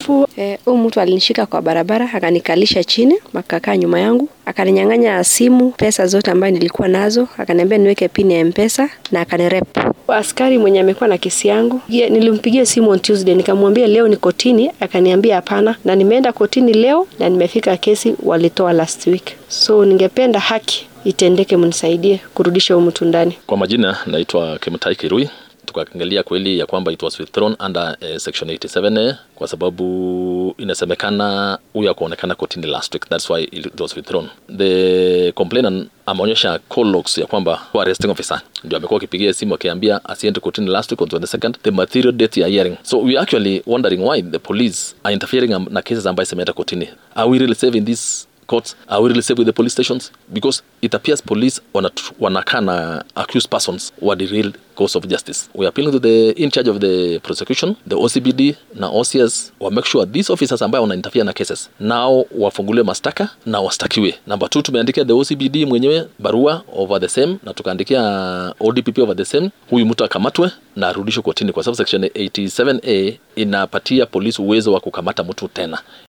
Alafu huyu eh, mtu alinishika kwa barabara akanikalisha chini, akakaa nyuma yangu, akaninyang'anya simu, pesa zote ambayo nilikuwa nazo, akaniambia niweke pini ya M-Pesa na akanirep. Askari mwenye amekuwa na kesi yangu, nilimpigia simu on Tuesday, nikamwambia leo ni kotini, akaniambia hapana, na nimeenda kotini leo na nimefika, kesi walitoa last week, so ningependa haki itendeke, mnisaidie kurudisha huyu mtu ndani. Kwa majina naitwa Kimutai Kirui tukaangalia kweli ya kwamba it was withdrawn under uh, section 87A kwa sababu inasemekana huyu akuonekana kotini last week, that's why it was withdrawn. The complainant ameonyesha call logs ya kwamba arresting officer ndio amekuwa akipigia simu akiambia asiende kotini last week on 22nd the material date ya hearing. So we actually wondering why the police are interfering na cases ambayo zimeenda kotini. Are we really saving this courts are we really safe with the police stations because it appears police wanakaa na accused persons were the real cause of justice we are appealing to the in charge of the prosecution the OCBD na OCS wa make sure these officers ambayo wana interfere na cases nao wafunguliwe mastaka na wastakiwe number two tumeandikia the OCBD mwenyewe barua over the same na tukaandikia ODPP over the same huyu mtu akamatwe na arudishwe kotini kwa sababu section 87A inapatia polisi uwezo wa kukamata mtu tena